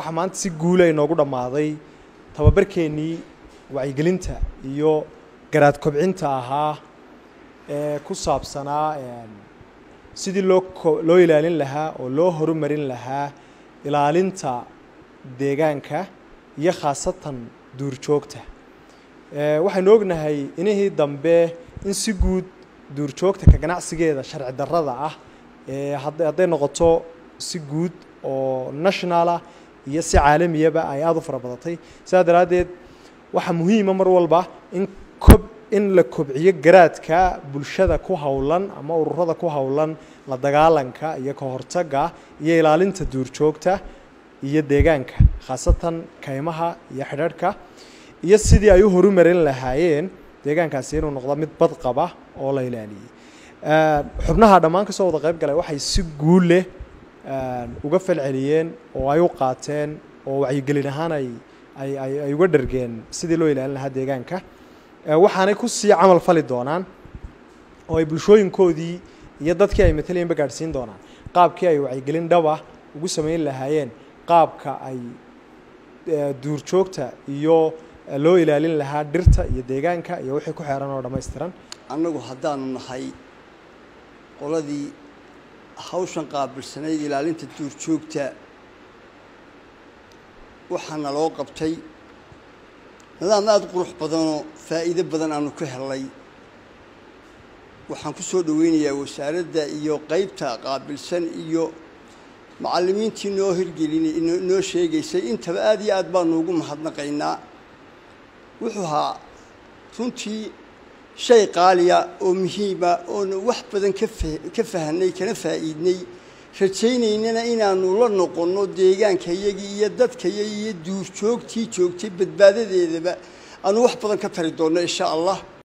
waxaa maanta si guula inoogu dhammaaday tababarkeennii wacyigelinta iyo garaad kobcinta ahaa ee ku saabsanaa sidii loo ko loo ilaalin lahaa oo loo horumarin lahaa ilaalinta deegaanka iyo khaasatan duurjoogta waxaynu ognahay inihii dambe in si guud duurjoogta ka ganacsigeeda sharci darrada ah ee hadday noqoto si guud oo nationalah iyo si caalamiyaba ay aada u fara badatay sidaa daraaddeed waxaa muhiima mar walba in kob in la kobciyo garaadka bulshada ku howlan ama ururada ku howlan la dagaalanka iyo ka hortagga iyo ilaalinta duurjoogta iyo deegaanka khaasatan kaymaha iyo xidharhka iyo sidii ay u horumarin lahaayeen deegaankaasi inuu noqdo mid badqaba oo la ilaaliyey xubnaha dhammaan kasoo wada qayb galay waxay si guul leh uga falceliyeen oo ay u qaateen oo wacyigelin ahaan ay ay ay ay uga dhargeen sidii loo ilaalin lahaa deegaanka waxaanay kusii camal fali doonaan oo ay bulshooyinkoodii iyo dadkii ay matalayenba gaadhsiin doonaan qaabkii ay wacyigelin dhaba ugu sameyn lahaayeen qaabka ay duurjoogta iyo loo ilaalin lahaa dhirta iyo deegaanka iyo wixii ku xeeran oo dhammaystiran annagu haddaanu nahay qoladii hawshan qaabilsanayd ilaalinta duurjoogta waxaana loo qabtay nidaam aada qurux badanoo faa'iido badan aanu ka helnay waxaan ku soo dhoweynayaa wasaaradda iyo qeybta qaabilsan iyo macallimiintii noo hirgelin noo sheegaysay intaba aada iyo aad baanu ugu mahadnaqaynaa wuxuu ahaa runtii shay qaaliya oo muhiima oonu wax badan kafa ka fahanay kana faa'iidnay rajaynaynana inaanu la noqonno deegaankayagii iyo dadkayagii iyo duurjoogtii joogtay badbaadadeedaba aanu wax badan ka tari doonno insha allah